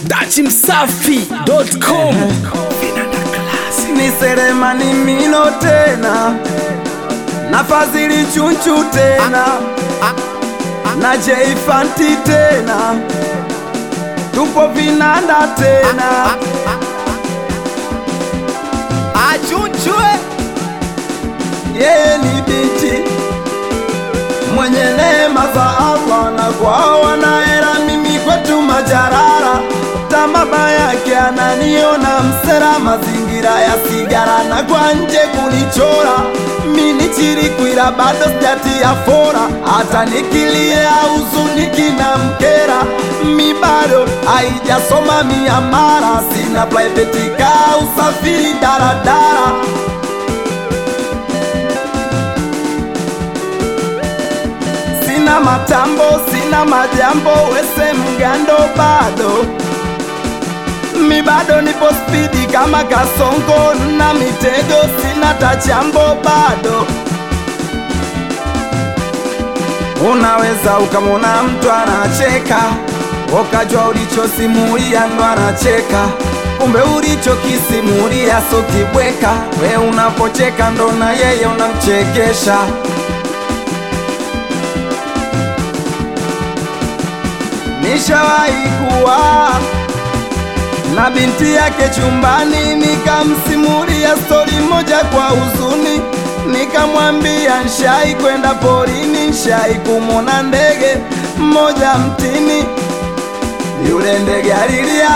dachimsafi.com ni Selemani Mino tena na Fadhili Chunchu tena na Jay Fanti tena, tupo vinanda tena achunchwe yeye ni binti mwenye neema za Allah na kwao wanahera, mimi kwetu majarara tamama yake ananiona msera, mazingira ya sigara na kwa nje kunichora mini chirikwira bado sijatia fora, hata nikilia huzuniki na mkera mi bado haijasoma miamara, sina private car usafiri daradara sina matambo, sina majambo, wese mgando bado mi bado nipo spidi kama kasongo na mitego, sina tachambo bado. Unaweza ukamwona mtu anacheka, ukajua ulichosimulia ndo anacheka, kumbe ulichokisimulia so kibweka. We unapocheka ndo na yeye unamchekesha. Nishawahi kuwa na binti yake chumbani, nikamsimulia stori moja kwa huzuni, nikamwambia nshai kwenda porini, nshai kumwona ndege mmoja mtini, yule ndege alilia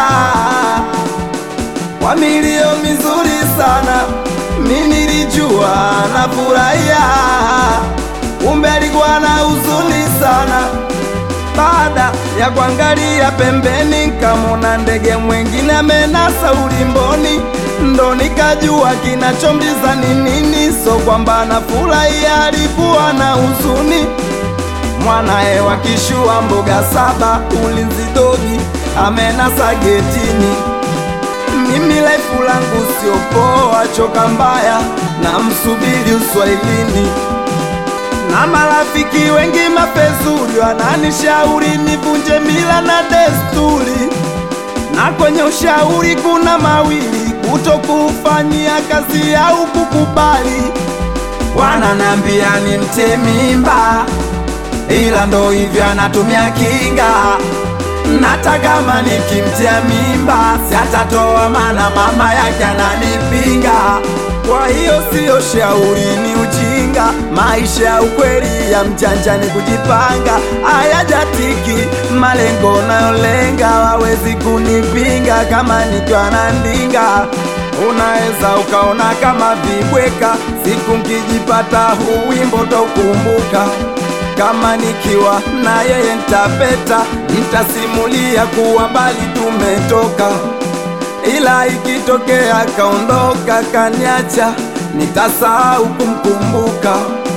kwa milio mizuri sana, mi nilijua nafurahia, kumbe alikuwa na huzuni sana. Baada ya kuangalia pembeni, nkamona ndege mwengine amenasa ulimboni, ndo nikajua kinachomliza ni nini. So kwamba nafurahia, alikuwa na huzuni. Mwanae wakishua mboga saba, ulinzi dogi amenasa getini. Mimi laifu langu sio poa, choka mbaya na msubiri uswahilini na marafiki wengi mapezuri wananishauri nivunje mila na desturi, na kwenye ushauri kuna mawili, kutokufanyia kazi au kukubali. Wananambia ni mte mimba, ila ndo hivyo anatumia kinga nata kama nikimtia mimba siatatoa, mana mama yake ananipinga. Kwa hiyo siyo shauri, ni ujinga. Maisha ya ukweli ya mjanja ni kujipanga, hayajatiki malengo nayolenga, wawezi kunipinga kama nikiwa na ndinga. Unaweza ukaona kama vibweka, siku nkijipata huu wimbo taukumbuka kama nikiwa na yeye ntapeta, nitasimulia kuwa mbali tumetoka, ila ikitokea kaondoka kaniacha, nitasahau kumkumbuka.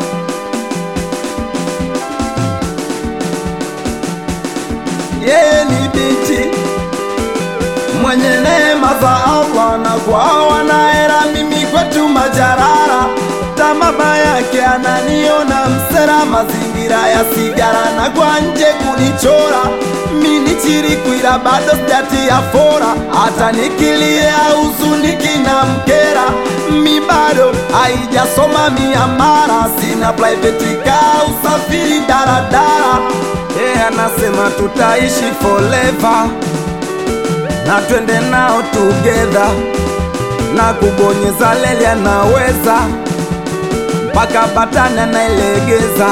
Yeye ni binti mwenye neema za Allah na kwao wanahera, mimi kwetu majarara tamama yake ananiona msera, mazingira ya sigara na kwa nje kunichora, mini chirikwira bado sijatia fora, hata nikilia huzuniki na mkera, mi bado haijasoma miamara, sina private car usafiri daradara. Yeye anasema tutaishi forever na twende nao together, na kubonyeza leli anaweza mpaka batani anailegeza.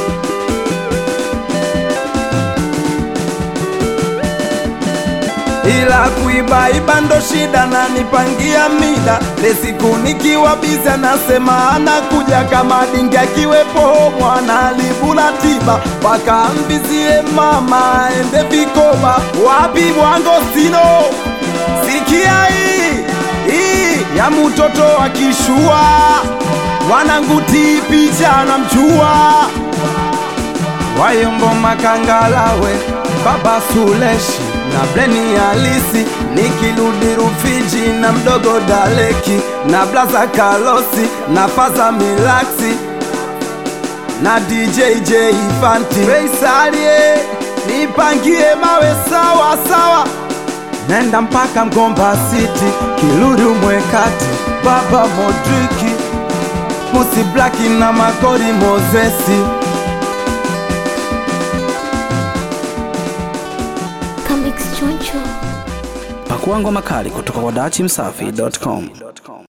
Ila kuibaiba ndo shida, na nipangia mida lesiku nikiwa bizi, anasema anakuja kama dingi akiwepo mwana libula tiba mpaka mbizie mama ende vikoba wapi mwango sino sikia hii hii ya mtoto akishua wananguti picha na mchua wayombo makangalawe baba Suleshi na bleni halisi nikirudi Rufiji na mdogo Daleki na blaza Kalosi na faza Milaksi na DJ J Fanti Feisalie nipangie mawe sawa sawa nenda mpaka Mgomba City, Kiluru Mwekati, Baba Modriki, Pusi Blaki na Makori Mozesi. Comics Choncho. Pakua ngoma kali kutoka kwa dachimsafi.com.